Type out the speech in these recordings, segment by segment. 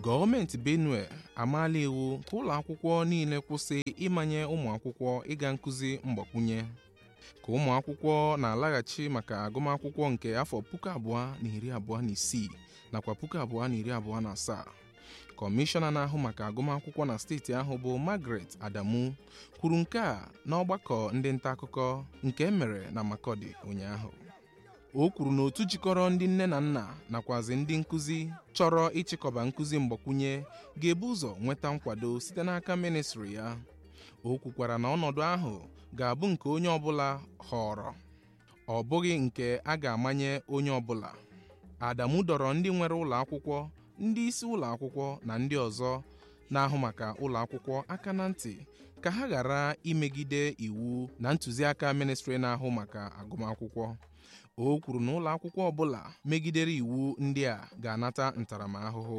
gọọmenti benue amaala iwu ka ụlọ akwụkwọ niile kwụsị ịmanye ụmụ akwụkwọ ịga nkụzi mgbakwunye ka ụmụ akwụkwọ na-alaghachi maka agụmakwụkwọ nke afọ puku abụọ na iri abụọ na isii nakwa puku abụọ na iri abụọ na asaa kọmishọna na-ahụ maka agụmakwụkwọ na steeti ahụ bụ Margaret Adamu kwuru nke a n'ọgbakọ ndị nta akụkọ nke e mere na Makọdị ụnyaahụ o kwuru na otu jikọrọ ndị nne na nna nakwazi ndị nkụzi chọrọ ịchịkọba nkụzi mgbakwunye ga-ebu ụzọ nweta nkwado site n'aka ministri ya o kwukwara na ọnọdụ ahụ ga-abụ nke onye ọbụla họrọ ọ bụghị nke a ga-amanye onye ọbụla Adamu dọrọ ndị nwere ụlọ akwụkwọ ndị isi ụlọ akwụkwọ na ndị ọzọ na-ahụ maka ụlọ akwụkwọ aka na ntị ka ha ghara imegide iwu na ntụziaka ministri na-ahụ maka agụmakwụkwọ o kwuru na ụlọ akwụkwọ ọbụla megidere iwu ndị a ga-anata ntaramahụhụ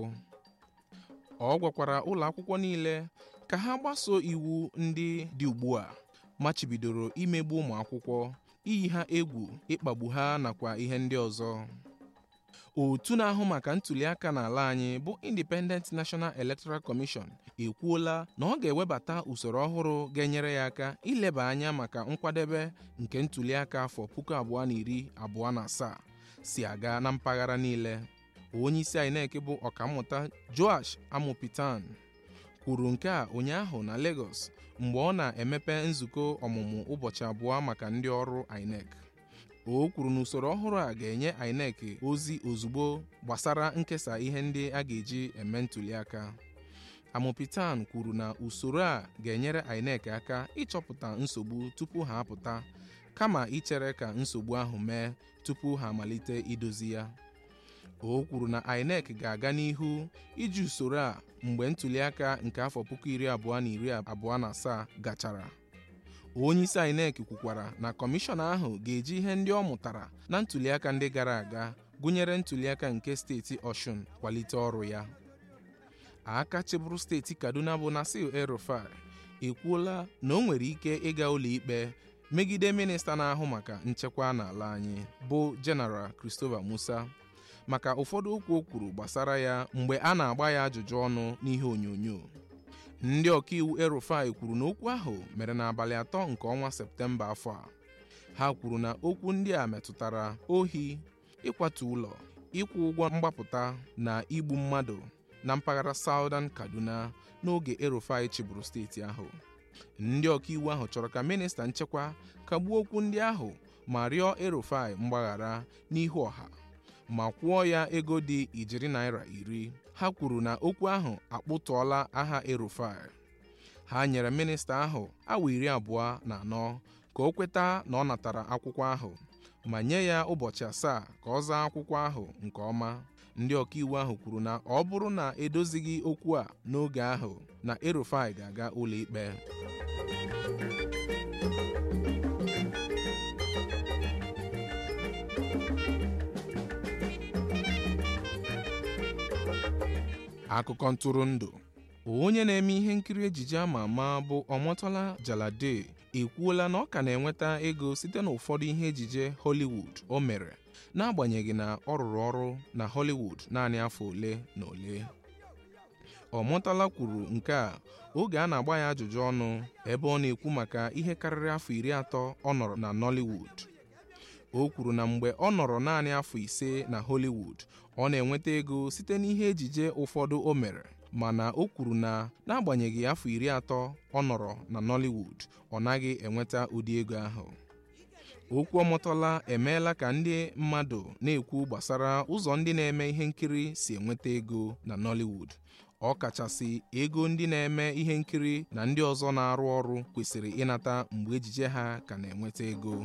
ọ gwakwara ụlọ akwụkwọ niile ka ha gbasoo iwu ndị dị ugbu a machibidoro imegbu ụmụ akwụkwọ iyi ha egwu ịkpagbu ha nakwa ihe ndị ọzọ otu na-ahụ maka ntụliaka n'ala anyị bụ Independent National Electoral Commission ekwuola na ọ ga-ewebata usoro ọhụrụ ga-enyere ya aka ileba anya maka nkwadebe nke ntụliaka afọ puku abụọ na iri abụọ na asaa si aga na mpaghara niile onye isi INEC bụ ọkammụta Joash Amopitan kwuru nke a ụnyaahụ na Lagos mgbe ọ na-emepe nzukọ ọmụmụ ụbọchị abụọ maka ndị ọrụ INEC o kwuru na usoro ọhụrụ a ga-enye INEC ozi ozugbo gbasara nkesa ihe ndị a ga-eji eme ntụliaka Amopitan kwuru na usoro a ga-enyere INEC aka ịchọpụta nsogbu tupu ha apụta kama ichere ka nsogbu ahụ mee tupu ha amalite idozi ya o kwuru na INEC ga-aga n'ihu iji usoro a mgbe ntụliaka nke afọ puku iri abụọ na iri abụọ na asaa gachara onye isi INEC kwukwara na kọmishọn ahụ ga-eji ihe ndị ọ mụtara na ntụliaka ndị gara aga gụnyere ntụliaka nke steeti Ọshụn kwalite ọrụ ya aka chịbụrụ steeti Kaduna bụ Nasir El-Rufai ekwuola na o nwere ike ịga ụlọikpe megide minista na-ahụ maka nchekwa n'ala anyị bụ General Christopher Musa maka ụfọdụ okwu o kwuru gbasara ya mgbe a na-agba ya ajụjụ ọnụ n'ihe onyonyo ndị ọkaiwu El-Rufai kwuru na okwu ahụ mere n'abalị atọ nke ọnwa Septemba afọ a ha kwuru na okwu ndị a metụtara ohi ịkwatu ụlọ ịkwụ ụgwọ mgbapụta na igbu mmadụ na mpaghara Southern Kaduna n'oge El-Rufai chịbụrụ steeti ahụ ndị ọkaiwu ahụ chọrọ ka minista nchekwa kagbuo okwu ndị ahụ ma rịọ El-Rufai mgbaghara n'ihu ọha ma kwụọ ya ego dị ijeri naira iri ha kwuru na okwu ahụ akpụtụọla aha El-Rufai ha nyere minista ahụ awa iri abụọ na anọ ka o kweta na ọ natara akwụkwọ ahụ ma nye ya ụbọchị asaa ka ọ zaa akwụkwọ ahụ nke ọma ndị ọkaiwu ahụ kwuru na ọ bụrụ na edozighị okwu a n'oge ahụ na El-Rufai ga-aga ụlọikpe akụkọ ntụrụndụ onye na-eme ihe nkiri ejije ama ama bụ Omotola Jalade ekwuola na ọ ka na-enweta ego site na ụfọdụ ihe ejije Hollywood o mere n'agbanyeghị na ọ rụrụ ọrụ na Hollywood naanị afọ ole na ole Omotola kwuru nke a oge a na-agba ya ajụjụ ọnụ ebe ọ na-ekwu maka ihe karịrị afọ iri atọ ọ nọrọ na Nollywood o kwuru na mgbe ọ nọrọ naanị afọ ise na Hollywood ọ na-enweta ego site n'ihe ejije ụfọdụ o mere mana o kwuru na n'agbanyeghị afọ iri atọ ọ nọrọ na Nollywood ọ naghị enweta ụdị ego ahụ okwu ọmụtọla emeela ka ndị mmadụ na-ekwu gbasara ụzọ ndị na-eme ihe nkiri si enweta ego na Nollywood ọ kachasị ego ndị na-eme ihe nkiri na ndị ọzọ na-arụ ọrụ kwesịrị ịnata mgbe ejije ha ka na-enweta ego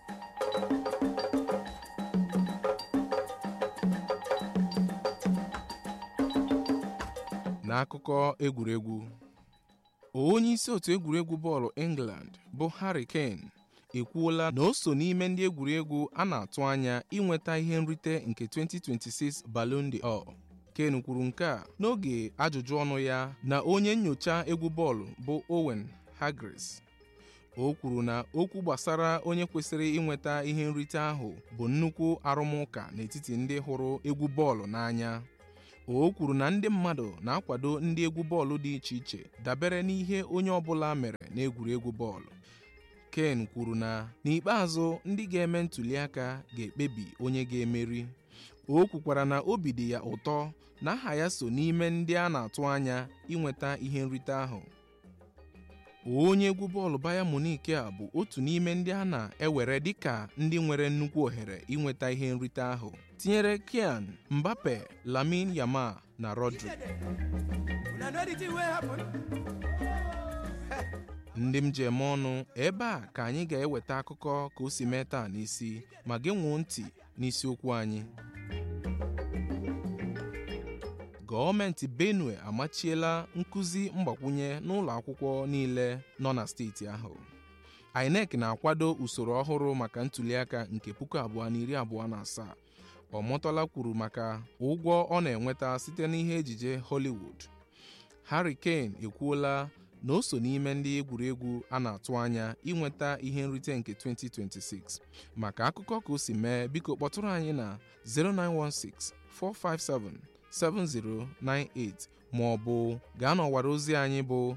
n'akụkọ egwuregwu onye isi otu egwuregwu bọọlụ England bụ Harry Kane ekwuola na o so n'ime ndị egwuregwu a na-atụ anya inweta ihe nrite nke 2026 Ballon d'Or Kane kwuru nke a n'oge ajụjụ ọnụ ya na onye nyocha egwu bọọlụ bụ Owen Hargreaves o kwuru na okwu gbasara onye kwesịrị inweta ihe nrite ahụ bụ nnukwu arụmụka n'etiti ndị hụrụ egwu bọọlụ n'anya o kwuru na ndị mmadụ na-akwado ndị egwu bọọlụ dị iche iche dabere n'ihe onye ọbụla mere n'egwuregwu bọọlụ Ken kwuru na n'ikpeazụ ndị ga-eme ntụliaka ga-ekpebi onye ga-emeri o kwukwara na obi dị ya ụtọ na aha ya so n'ime ndị a na-atụ anya inweta ihe nrite ahụ onye egwu bọọlụ Bayern Munich a bụ otu n'ime ndị a na-ewere dịka ndị nwere nnukwu ohere inweta ihe nrite ahụ tinyere Kylian Mbappe Lamine Yamal na Rodri ndị m ji eme ọnụ ebe a ka anyị ga-eweta akụkọ ka o si mee taa n'isi ma gị nwuo ntị n'isiokwu anyị gọọmenti benue amachiela nkụzi mgbakwunye n'ụlọ akwụkwọ niile nọ na steeti ahụ INEC na-akwado usoro ọhụrụ maka ntụliaka nke puku abụọ na iri abụọ na asaa ọmọtọla kwuru maka ụgwọ ọ na-enweta site n'ihe ejije Hollywood Harry Kane ekwuola na o so n'ime ndị egwuregwu a na-atụ anya inweta ihe nrite nke 2026 maka akụkọ ka o si mee biko kpọtụrụ anyị na 0916 457 7098 ma ọ bụ gaa n'ọwara ozi anyị bụ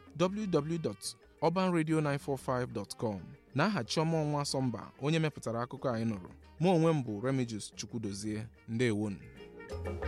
www.urbanradio945.com n'aha Chioma Ọnwa Sọmba onye mepụtara akụkọ anyị nụrụ mụ onwe m bụ Remigius Chukwudozie ndewonu